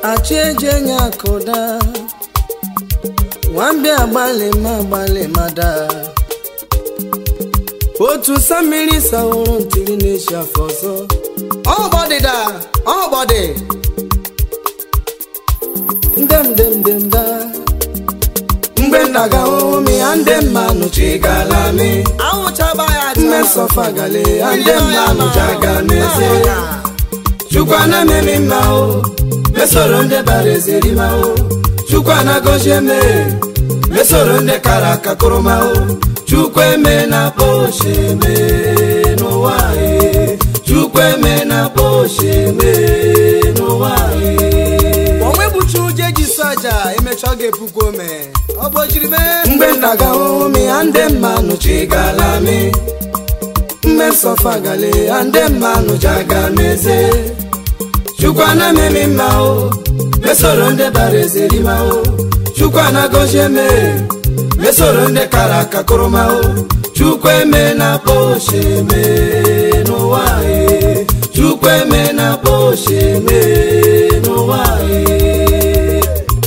achị eji enye akụda nwambịa agbalị ma agbalị ma daa otu samiri saworo ntiri na-echi afọ ọzọ ọgbọdịda ọgbọdị ndemdemdemda mgbe nna ga omi ya ndị mmanụ chi gala mi anwụchaba ya mmesọfa gale ya ndị mmanụ ji aga n'eze chukwana memi mma o mesoro ndị bara ezerima o chukwana gozie me mesoro ndị kara aka kụrụma o chukwu eme na kpoche me n'ụwa e chukwu eme na kpoche me n'ụwa e onwe bụchi ụjọ eji sụ aja emecha ọ ga-epukwa ome ọ gbojiri mee mgbe nna ga omi ya ndị mmanụ chi gala mi mmesọfa gale ya ndị mmanụ ji aga n'eze chukwana memi mma o mesoro ndị bara ezerima o chukwana gozie me mesoro ndị kara aka kụrụma o chukwu eme na kpoche me n'ụwa e chukwu eme na kpoche me n'ụwa e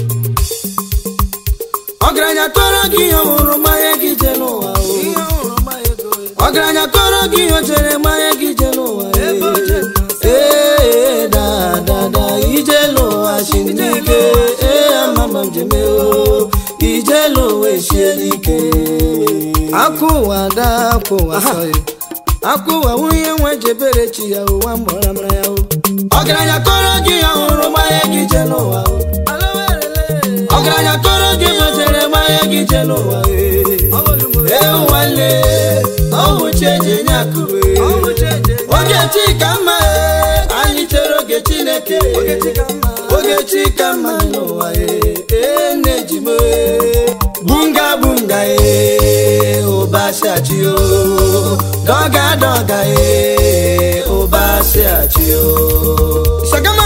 ọgaranya tọrọ gị ihe ọhụrụ mmanya gị je n'ụwa o ihe ọhụrụ ma ego ọgaranya tọrọ gị ihe o jere mmanya gị je n'ụwa Ebe o jere ee dadada ije n'ụwa shinike ee amama jeme o ije n'ụwa esielike akwụwa da akwụwa sọrị akwụwa nwunye nwe jebere chi ya ụwa mgbara mara ya o ọgaranya tọrọ gị ihe ọhụrụ mmanya gị je n'ụwa o ọgaranya tọrọ gị ihe o jere mmanya gị je n'ụwa ee ee nwanne ọwụ cheje nye akụwe oge chika mma ee, anyị chere oge chineke oge chika mma n'ụwa ee, ee nne ji m ee, bunga bunga ee, ụbashachi o dọga dọga ee, ụbashachi o shagama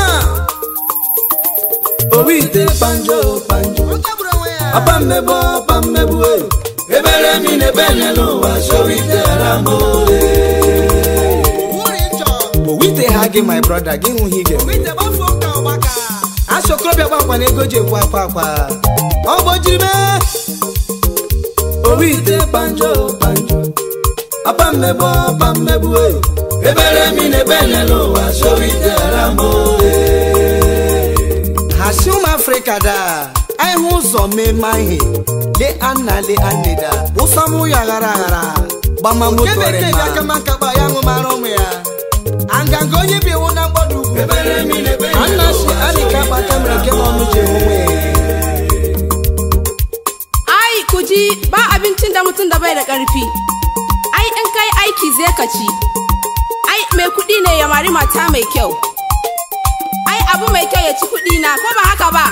owi ite panjo panjo apa mmegbu apa mmegbu e ebere mi n'ebe n'ụwa showite arambo owite ha gị my brother gị hụ ihe ị ga-eme asị okorobịa gba akwa na ego ji ekwu akwa akwa ọ gbojiri mee owi ite panjo panjo apa mmegbu apa mmegbu e ebere mi n'ebe n'ụwa showite arambo ha si ụmụ afrịka daa anyị hụ ụzọ mmemme ihe le anna le anida ụsọ mụ ya ghara aghara gbama moto Kebeke ọrịa ga ma nkakpa ya ṅụmara ụmụ ya anganga onye bi ewu na mgbada ugwu ebere mi n'ebe anna si adịka akpa kamera nke n'ọnụ ji onwe Ai, ku ji ba abincin da mutum da bai da ƙarfi. Ai, in kai aiki zai ka ci. Ai, mai kuɗi ne ya mari mata mai kyau. Ai, abu mai kyau ya ci kuɗi na, ko ba haka ba?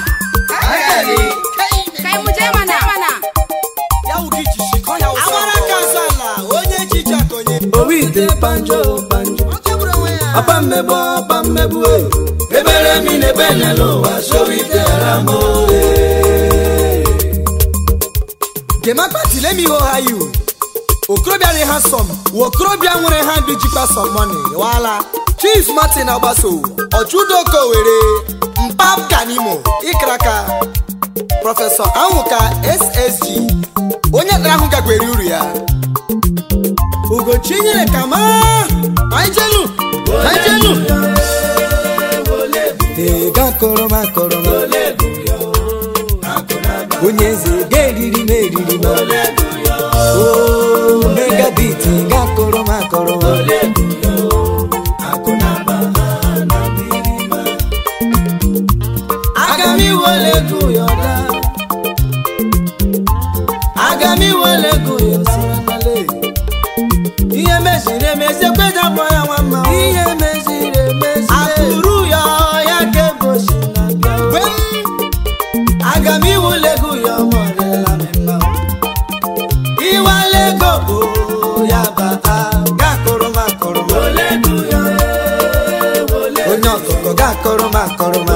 Kai mu je mana. mana. ya wugi jishi kọ ya ụsọ amara ka azụ ala onye echichi akonye owi ite panjo panjo apa mmegbu apa mmegbu e ebere mi n'ebe n'ụwa showite arambo gemakpati let me hold you okorobịa dị ha sọm okorobịa nwere ha dị jikwa sọm mọni wala chief martin agbaso ọchụdoko were mpap kanimo ikraka prọfesọ anwụka ssg onye tara ahụ gagwere uru ya ugochinyere kama anyị jenu anyị jenu ee gakọrọ m akọrọ m onye eze ga-eriri m eriri m o megabit gakọrọ m akọrọ m aga m iwere ego yọda aga m iwere ego yọsirala ihe meziri emezi ekwejabụ ya nwa mma ihe meziri emezi akụrụ ya ya ka ebosi na bịa aga m iwere ego ya ọmọdela m mma iwale ego bụ ya bata gakụrụ m akụrụ m onye ọkụkọ gakụrụ m akụrụ m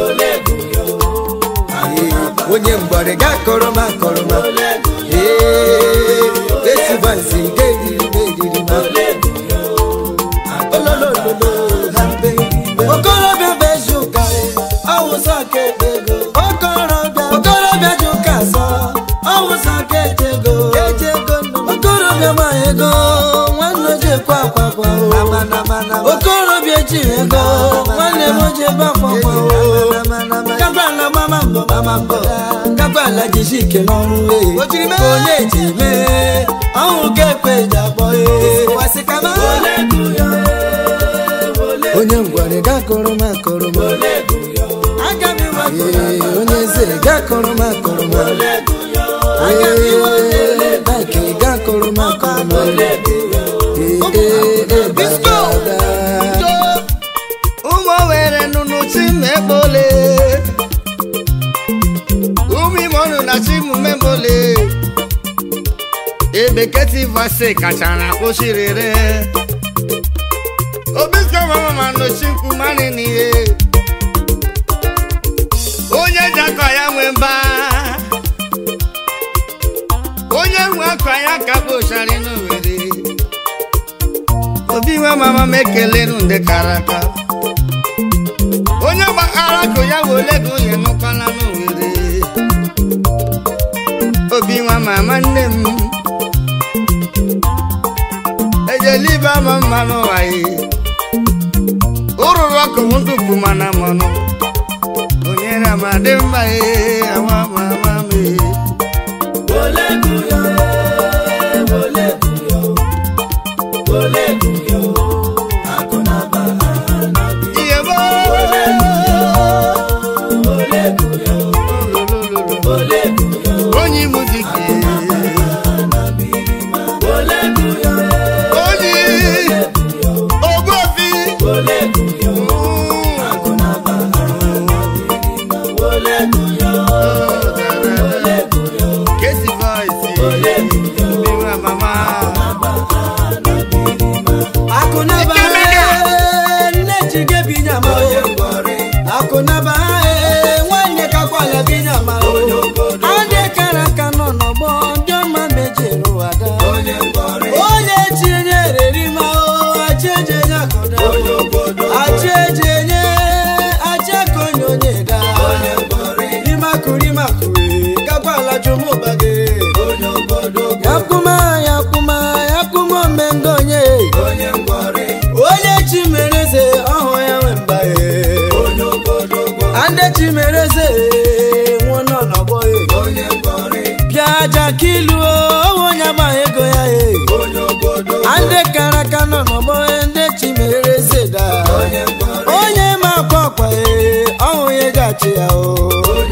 Ee, onye mgbọrị gakụrụ m akụrụ m ee esibansi ga-eriri m eriri m ololololo ha mbe okorobịa bụ ezi ụka ọwụzọ ka ekpe ekwe akwakwa o okorobịa ji ego nwanne m oji ebe akwakwa o kabala gbama mbọ gbama mbọ kabala jisi ike n'ọrụ e O jiri mee. onye ji mee ọhụ ga-ekwe ji akpọ e Wasị kama. onye ngwere gakọrọ m akọrọ m Aga m iwe Ee, onye eze gakọrọ m akọrọ m Ee, Mike gakọrọ m akọrọ m Ee, ee, ee, Disco. dada. ụmụ were nụnụ chi mekpole ụmụ ime ọnụ na chi mmemole ebeketi vase kachara kpochirere obisko mama ma nochi nkwumani n'ihe onye ji akọ ya nwe mba onye nwe akọ ya ka kpochara n'owere obi nwe mama m ekelenu ndị kara aka onye gbaghara ka ya wole gị onye nụkwala n'owere obi nwa mama nne m ejelibe ama mma n'ụwa yi ụrụrụ ọkụ m ndụpụ mana mmanụ onye na ma dị mma ee awa mama m ee ihe gboo onye imu dike onye ogbuofi kesi voice biwa mama akụnaba ee, nne ji gị bi nyama o. akụnaba ee, nwanne kakwala bi nyama o. adị kara aka nọ n'ọgbọ ndị ọma mejiri ụwa da onye chi enye reri ma o achị eji enye akụda achị eji enye achị aka onye onye da rimakụ rimakụ ee, kakwala jụmụba gị yakwuma yakwuma yakwuma omengo onye onye chi mere eze ọhụ ya nwe mba ye ande chi mere eze nwụọ nọ n'ọgbọ ye bịa aja kilu owe onye agbaghị ego ya ye ande kara aka nọ n'ọgbọ ye ndị chi mere eze da onye ma akwa akwa ye ọhụ ya gachi ya o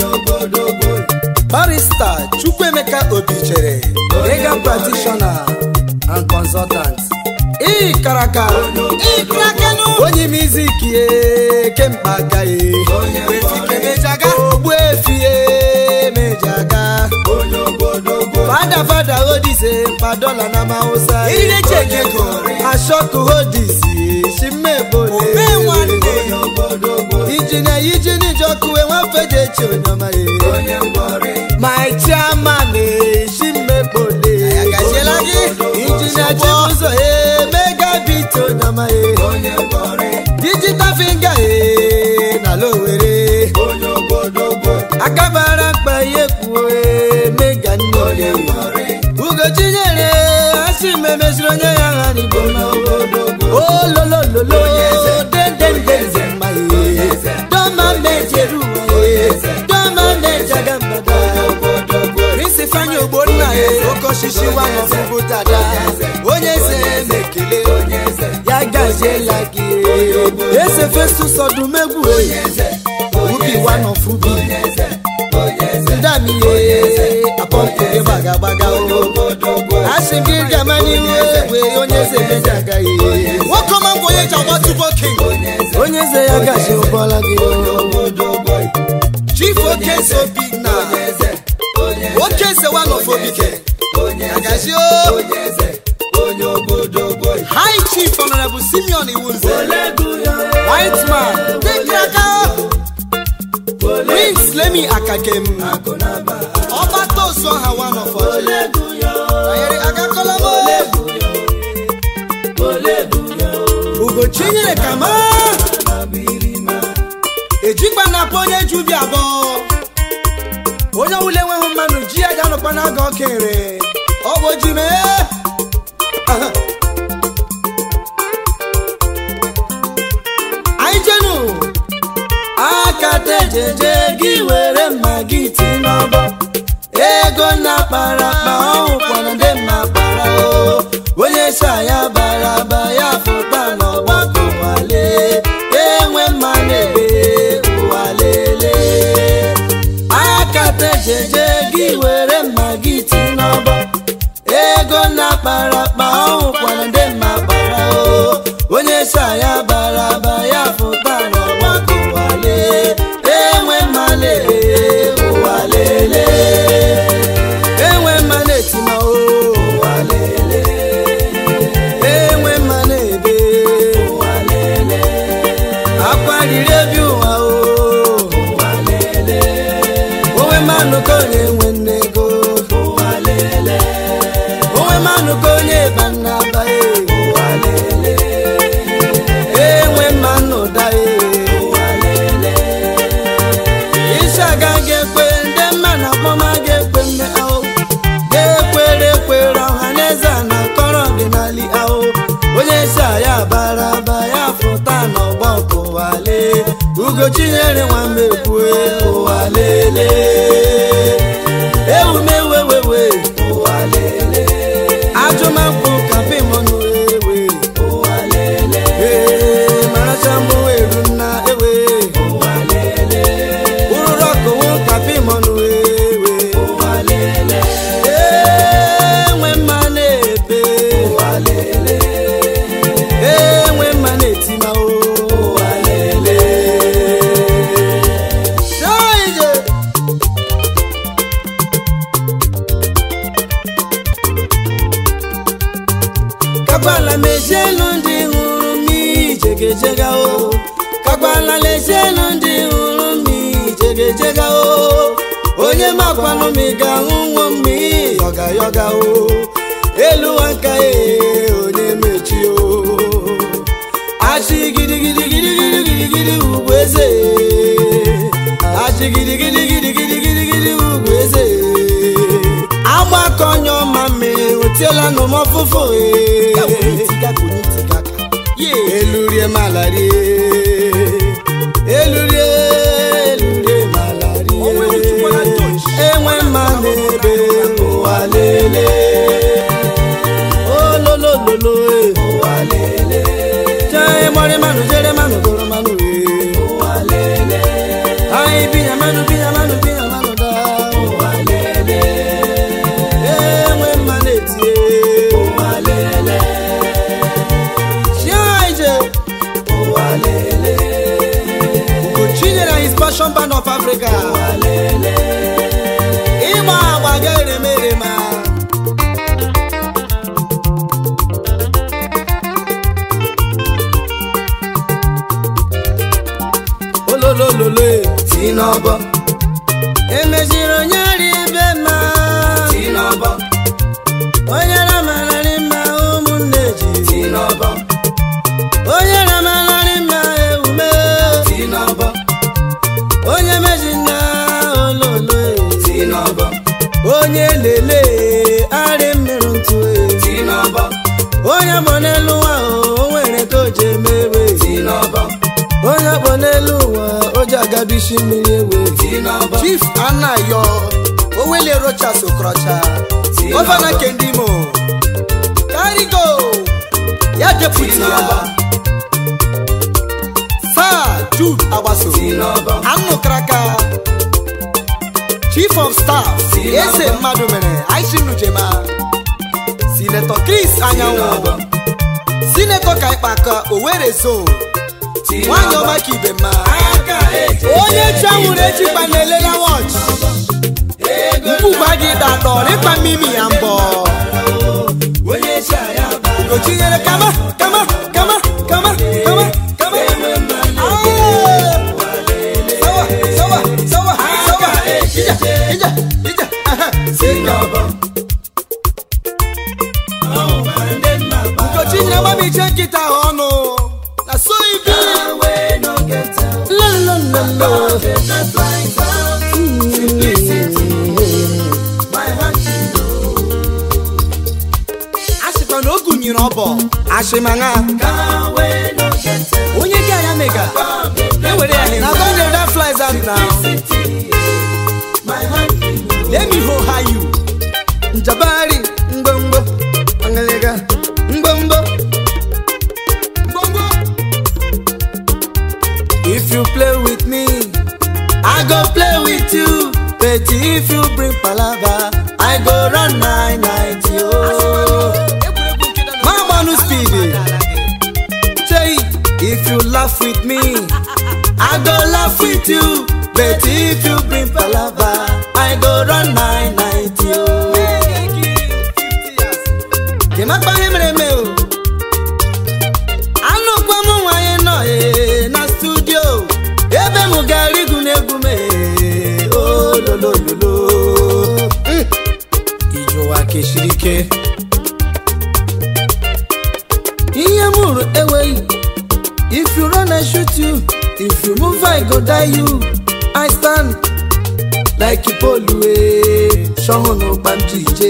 barista chukwuemeka obichere legal practitioner and consultant ịkaraka onye miziki ye kemkpa aka ye ogbu efi ye mejaga fada fada hodise padola na mausa Ire chekego. ashoku hodisi shimmebole Obe nwanne. ijine ijini jokuwe nwafeje chi onyoma ye my chairman eh, shimmebole Agaziela gị. injinia chibuzo ye megabit onyoma ye digital finger ye na lowere akabara mkpa ye kwuo ye mega nne ugochinyere asị memesiri onye ya ha n'igbo ololololo dendendeze mma ye dọma mejeru ye dọma mejaga mbada Prince Ifeanyi Ogbonna ye oke osisi wa n'ọfụgụ dada onye eze mekele ya gaziela gị ese festus ọdụmegwu ubi wanọfubi ndamiye apọmpụ gị gbaga gbaga asị gị gama n'ihu egbe onye eze mejaga ihe nwoke ọma ngwa onye ji agba tubo king onye eze ya gazi ụgbọla gị chief okeze obi na okeze wa n'ofobike agazi o high chief honorable simeon iwunze white man dekraka prince lemi akakem ọba tosu ọha wa n'ọfọchi ayere agakolamo ugochinyere kama ejikwa na akpọ onye ju bi abụọ onye ọwụla enweghị mmanụ ji ya ga-anọkwa n'aga ọkere ọ bụ ji mee Aha. jeje gị were mma gị ti n'ọbọ ego na kpara akpa ọhụkwara ndị mma kpara o onye sa ya bara aba ya fụta n'ọgbakọ wale enwe mma na-ebe ụwa lele akata jeje gị were mma gị ti n'ọbọ ego na kpara akpa ọhụkwara ndị mma kpara o onye sa ya bara aba ya fụta n'ọgbakọ wale enwe mma na-ebe ụwa lele enwe mma na-etima o ụwa lele enwe mma na-ebe ụwa lele akwa riri ebi ụwa o ụwa lele onwe mmanụ ka onye nwe nne ego ụwa lele onwe mmanụ ka onye ba nna abaghị ụwa lele enwe mmanụ daghị ụwa lele isi agaghị ekwe ndị mma na akpọma ga-ekwe mme ahụ ga-ekwere ekwere ọha na eze a na-akọrọ ọdịnala ahụ onye isi a ya bara aba ya fụta n'ọgbọ nke ụwa lee ugochinyere nwamekwue ụwa lele ewumewewewe ụwa lele ajụmakwụ kapimọnụ ewe ụwa lele ee maracha mbụ eru nna ewe ụwa lele ụrụrụ ọkụwụ kapimọnụ ewe ụwa lele enwe mma na-ebe ụwa lele enwe mma na-etima ụwa lele Shaije! kakwala mezienu ndị hụrụ m ijegejega o kakwala lezienu ndị hụrụ m ijegejega o onye makwanụ m ị ga-ahụ nwo m yọga yọga o elu nka e onye mechi o achị gidigidigidigidigidi ugwu eze achị gidigidigidigidigidi ugwu eze agbakọ onye ọma mmiri otiela n'ụmọfụfụ elurie malarie elurie elurie malarie enwe mma n'ebe ụwa lele ololololo ụwa lele jee gbọrị mmanụ jere mmanụ goro mmanụ ụwa lele anyị binya mmanụ binya mmanụ binya mmanụ da ụwa lele enwe mma na-etie ụwa lele chiaije ụwa lele ugochinyere his passion band of africa ụwa lele ịgba agba ga-eremerema ololololo si n'ọbọ emeziri onye ri ebe ma si n'ọbọ onye ramararị mma ụmụnne ji si n'ọbọ onye ramararị mma ewume si n'ọbọ onye mezi nna ololo si n'ọbọ onye lele arị mmiri ntụ si n'ọbọ onye gbọ n'elu ụwa o nwere ka o ji emewe si n'ọbọ onye kpọ n'elu ụwa o ji agabisi mmiri ewe chief anayo owele rochas okrocha gọvanọ kendimo karigo ya deputi ya saa jude agbaso anụkraka chief of staff eze mmadụ mere aishinujema sinetọ chris anyanwụ sinetọ kaikpaka owere zone nwanyị ọma ka ibe mma onye chi anwụrụ echikpa na-elela wọchị mkpụgba gị datọ n'ịkpa mimi ya mbọ gochinyere kama kama kama kama kama kama Aye! sawa sawa sawa sawa ija ija ija aha. gochinyere gbabiche nkịta ahụ ọnụ na so ibi lolololo asịkwa na o gụnyere ọbọ ashịmanya onye gị anya mega ewere ya na gọnde da fly desert now let me hold high you njabari ngbongbo angalega ngbongbo gbogbo if you play with me i go play with you but if you bring palava i go run nine ninety oh. egwuregwu nke nọ Ma gbanu speed. Say, if you laugh with me, I go laugh with you. But if you bring palava, I go run nine ninety oh. Kemakpa ihe mere eme o. Anụkwa m nwanyị nọ ee, na studio ebe m gara igwu n'egwu m ee, ololololo. Mm. Ije ụwa keshiri ike. ihe m hụrụ enweghị if you run i shoot you if you move i go die you i stand like ipolue sọhụnụ gbamjije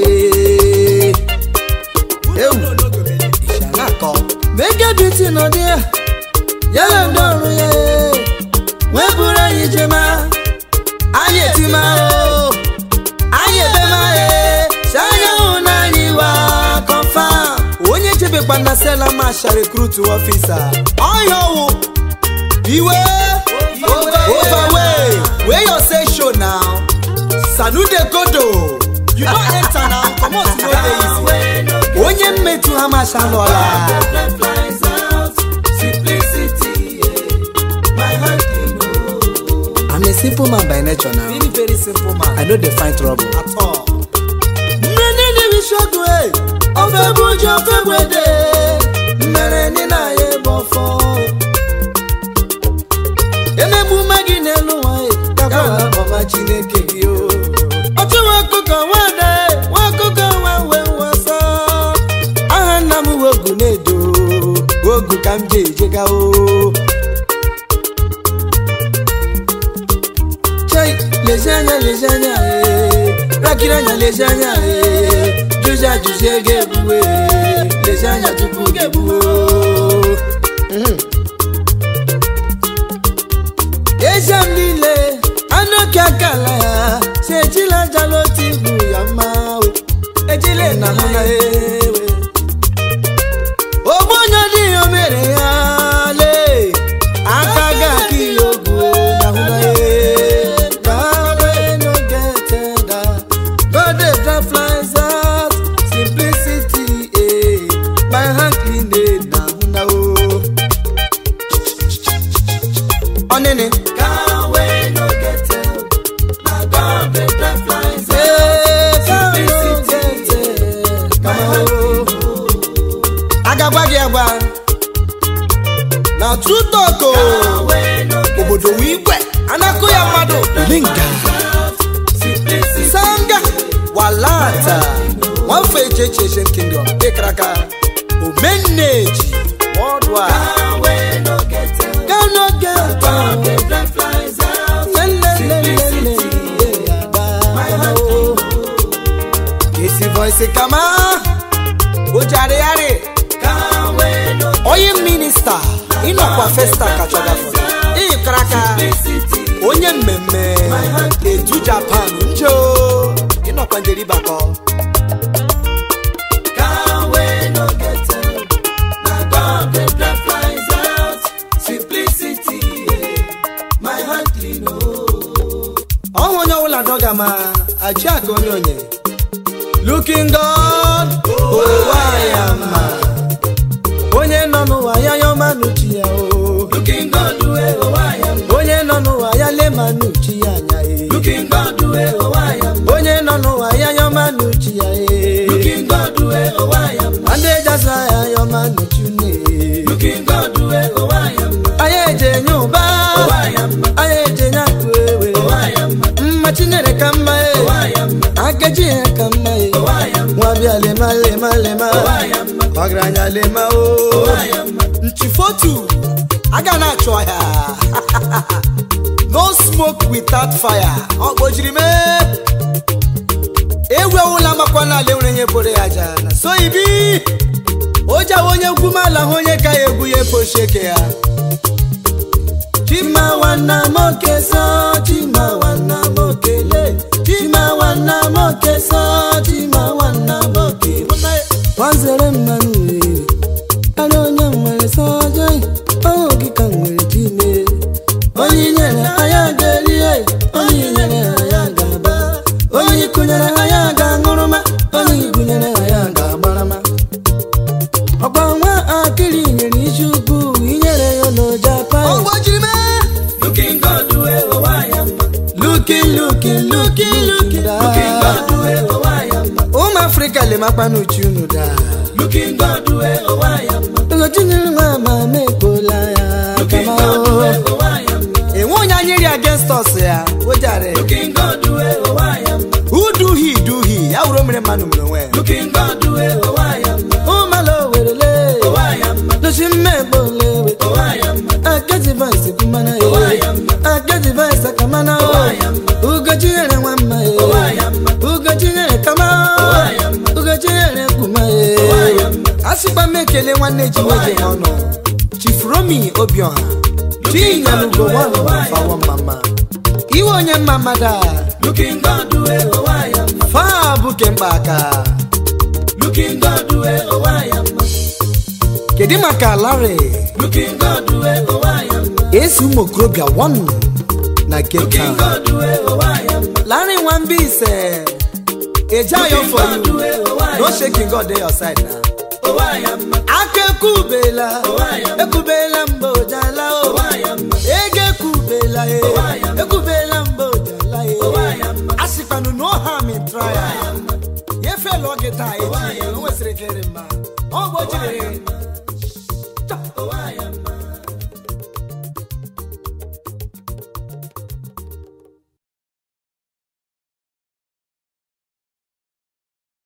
ewu ìṣàlá kan mege beauty nọ dị ya yala ndị ọrụ ya wee bụrụ anyị jema anyị etima o anyị ebema e si anya hụ na anyị wa confam onye jebekwa na sela masha recruit officer ọhịa ọwụ iwe overway wey your say show now sanude kodo you don enter now comot no dey easy onye mmetụ ha masha lọla I'm a simple man by nature now. very very simple man I know they find trouble. at all. mmiri n'imi shogu e ofe bụ ji ofe gwede mmere ndị na-aya ebe ọfọ emegbu ume gị n'elu nwanyị gakwara ọma chineke gị o otu nwa ọkụkọ nwada nwa ọkụkọ nwa wee nwasa aha nna m wogu na-edo wogu ka m ji ejega o chai lezi anya lezi anya ee rakiri anya lezi anya ee jụzi ajụzi ego egbuwe lezi anya tupu gị egbuwe Mhm. eze m niile anụ oke akala ya si ejila ajala otu ibu ya mma we ejile na hụ na ewe ogbenye dịghị o mere ya lee aka ga aka ihe ogwu na hụ na Power no get that. God dey drop flies out. Simplicity, eh. My hand clean dey na hụ na o. Ọnịnị. Eh, God no get it. Kama o. agagwa gị agwa na true talk o obodo wu igwe anakụ ya mmadụ linga sanga walata nwafọ echechechen kingdom ịkaraka omeneji worldwide gano kesi voice kama ojariari onye minista ịnọkwa festa kachagafọ ịkaraka onye mmemme edu japan njo ịnọkwa njeribakọ ọhụ onye ọbụla dọga ma achị aka onye onye looking god ụwa ya mma onye nọ n'ụwa ya yọma n'uchi ya o onye nọ n'ụwa ya lema n'uchi ya anya e onye nọ n'ụwa ya yọma n'uchi ya e ndị ejasa ya yọma n'uchi ne anyị eje nye ụba anyị eje nye akụ ewe mma chinyere ka mma e akeji ya ka mma e nwa bịa lema lema lema ọgaranya lema o nchifotu aga na-achụ ọhịa no smoke without fire ọ kpojiri mee ewewula makwa n'ala enwere ihe boro ya aja na so ibi ojawa onye gwumala hụ onye ka ya egwu ya epochi eke ya chima nwanna m oke sọ kesa chima nwanna boke wazere mmanụ were ara onye nwere sọjọ ọhụ gị ka nwere chime onye nyere anya ga-erie onye nyere anya ga-aba onye kụnyere anya ga-aṅụrụma onye gụnyere anya ga-agbarama ọgba nwa akịrị nyere isi ukwu inyere ya n'ojapa ọgbọjiri mee Looking good, we go why am Looking, looking, looking, looking, looking good, we go why am ụmụ afrịka lemakpa n'uchi unu daa Looking good, we go why am Ngotinyere nwa ma mekola ya Looking kama good, o we go enwe onye anyị ri against us ya ojare Looking good, we go why am uduhi duhi ya wuru mere mmanụ mere onwe ya Looking good, we go why am Umalo werele go why am Lushi mmebole we go why am Agezi vice kumana ye Agezi vice kamana o Ugochinyere nwa mma ye Ugochinyere kama o Ugochinyere kuma ye asịkwa m ekele nwanne ji nwoke ọnụ chifromi obiọha chinyelugo nwanfawa mama iwe onye mma mmadụ a Looking good, we go why am faa bụ kemkpa aka Looking good, we go why am kedu maka larị Looking good, we go why am esi ụmụ okorobịa wọn na cape Looking town good, we go why am larị nwamba ise eje ayo for you no shaking god dey your side na go why am aka ekubela ekubela mgbe ojala o ego ekubela e ekubela mgbe ojala e asịkwanụ no harm in trial ya efela oge taa eji o nwesịrị kere mma ọ gbojiri